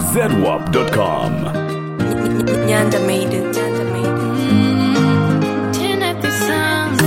zedwap.com. Nyanda made it. Nyanda made it. Turn up the sound.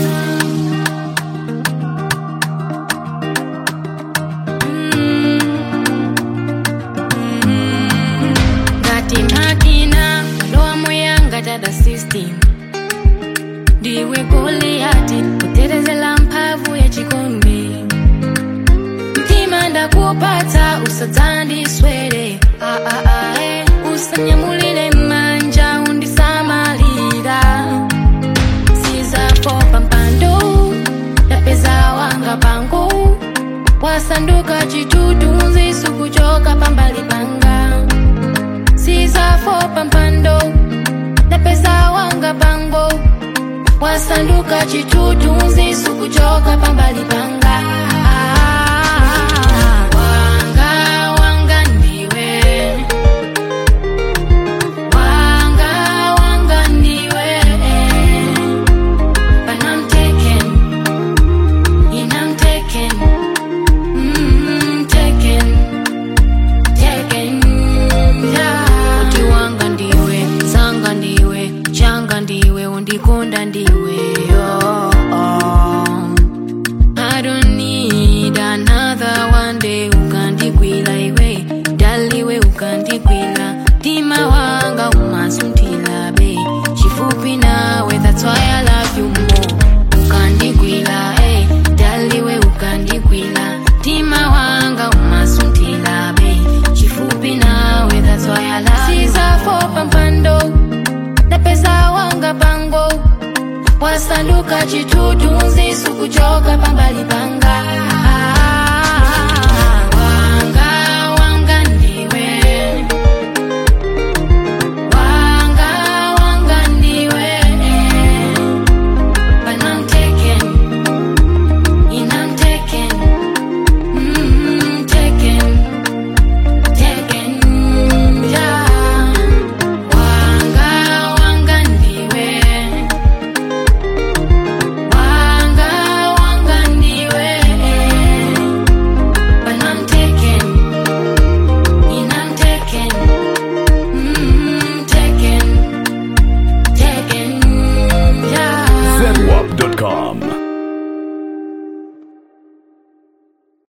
ngati makina lowa moyanga dada system ndiwe goliyati kutetezela mphamvu ya chikombe mtima ndakupatsa usadzandiswere ah, ah, ah, eh. usanyamulire manja undisamalira sizafopa mpando ndapeza wanga pango wasanduka chitutunzi sukuchoka pambali panga sizafopa mpando ndapeza wanga pango wasanduka chitutunzi sukuchoka pambali panga wanga wanga ndiwe wanga wanga ndiwe but I'm taken and I'm taken mm, taken taken yeah. Uti wanga ndiwe zanga ndiwe changa ndiwe undikonda ndiwe oh, oh. I don't need another one day ukandikwila iwe daliwe ukandikwila tima wanga umasuntila be chifupi nawe that's why I love you more ukandikwila eh daliwe ukandikwila tima wanga umasuntila be chifupi nawe that's why I love you sizafopa mpando ndapeza wanga pango wasanduka chitutunzi sukuchoka pambali panga